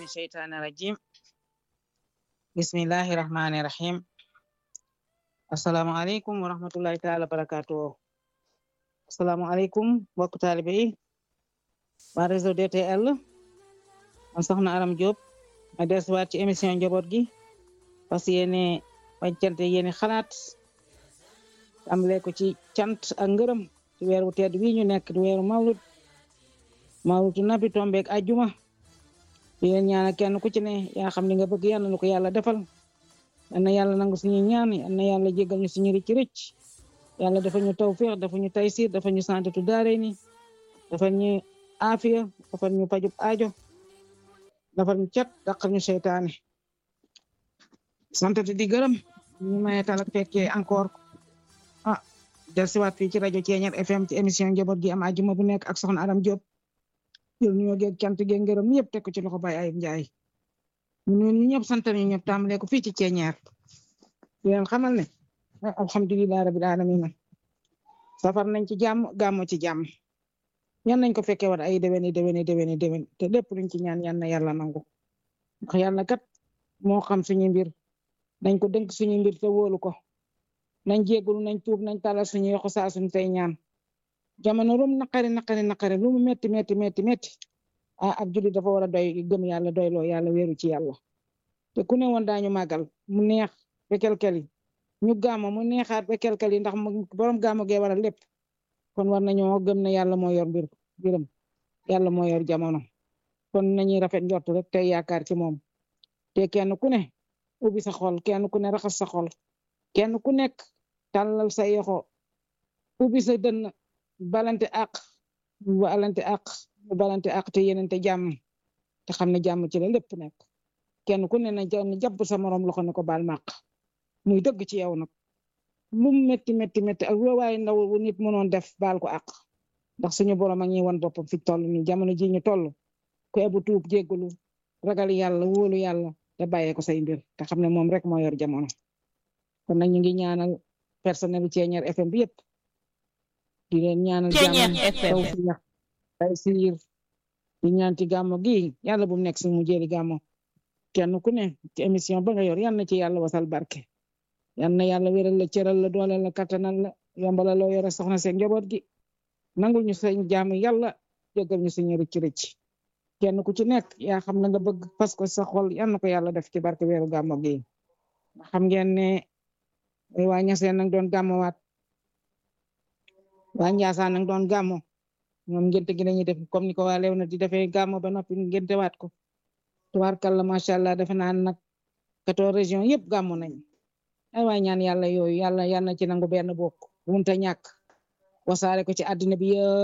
من الشيطان الرجيم بسم الله الرحمن الرحيم السلام عليكم ورحمة الله تعالى وبركاته السلام عليكم mbokk taalibe yi waa réseau DTL man soxna Aram Diop ma dellusiwaat ci émission njaboot gi parce que yéene wàccante yéene xalaat tàmbalee ko ci cant ak ngërëm ci weeru tedd wi ñu nekk di weeru mawlud mawludu nabi tombeek ajjuma di leen ñaanal kenn ku ci ne yaa xam li nga bëgg yàlla na ko yàlla defal yal na yàlla nangu suñu ñaan yal na yàlla jégal ñu suñu rëcc rëcc yàlla dafa ñu tawfiq dafa ñu taysir dafa ñu santatu daare ni dafa ñu aafiya dafa ñu pajub aajo dafa ñu cat daqal ñu seytaane santatu di gërëm ñu maye talak fekkee encore ah del siwaat fii ci rajo Ceeñeer FM ci émission njaboot gi am ajjuma bu nekk ak soxna Aram Diop jël nuyoo geeg cant geeg ngërëm yëpp teg ko ci loxo Baye Ayib Njaay ñu ñu ñëpp sant ñu ñëpp tàmbalee ko fii ci Ceeñeer di leen xamal ne alhamdulilah rabil alamin safar nañ ci jàmm gàmmo ci jàmm yan nañ ko fekkee wat ay déwéni déwéni déwéni déwén te lépp luñ ci ñaan yan na yàlla nangu ndax yàlla kat moo xam suñu mbir nañ ko dénk suñu mbir te wóolu ko nañ jéggulu nañ tuub nañ talal suñu yoxo saa suñ tey ñaan jamono rum naqari naqari naqari lu mu metti metti metti metti ah ab jullit dafa war a doy gëm yàlla doyloo yàlla wéeru ci yàlla te ku ne woon daañu màggal mu neex ba kelkel ñu gàmmo mu neexaat ba kelkel yi ndax borom gàmmo gee waral lépp kon war nañoo gëm ne yàlla moo yor mbir mbiram yàlla moo yor jamono kon nañuy rafet njort rek tey yaakaar ci moom te kenn ku ne ubbi sa xol kenn ku ne raxas sa xol kenn ku nekk tàllal sa yoxo ubbi sa dënn balante ak balante ak balante ak te yenente jàmm te xam ne jàmm ci la lépp nekk kenn ku ne na jàpp sa morom loxo ne ko baal maq muy dëgg ci yow nag lu metti metti metti ak waaye ndaw nit mënoon def baal ko ak ndax suñu borom a ngi won boppam fi toll ni jamono ji ñu toll ku ebu tuub jéggalu ragal yàlla wóolu yàlla te bàyyee ko say mbir te xam ne moom rek moo yor jamono kon nag ñu ngi ñaanal personnel Ceeñeer FM bi yëpp di leen ñaanal jàmm tawfiq taysiir di ñaan ci gàmmo gi yàlla bu mu nekk suñu mujjeeli gàmmo kenn ku ne ci émission ba nga yor yal na ci yàlla wasal barke yal na yàlla wéral la cëral la dooleel la kattanal la yombala loo yore soxna seen njaboot gi nangul ñu seen jaamu yàlla jéggal ñu suñu rëcc rëcc kenn ku ci nekk yaa xam na nga bëgg parce que sa xol yal na ko yàlla def ci barke weeru gàmmo gi xam ngeen ne waa ñaseen nag doon gàmmowaat waa Njaasaan nag doon gàmmo ñoom ngénte gi lañuy def comme ni ko waa Léona di defee gàmmo ba noppi ngénte waat ko tubaarkàlla macha allah defe naa nag quatorze régions yëpp gàmmo nañ ay waay ñaan yàlla yooyu yàlla yàlla na ci nangu benn bokk bunta ñàkk wasaare ko ci àddina bi yëpp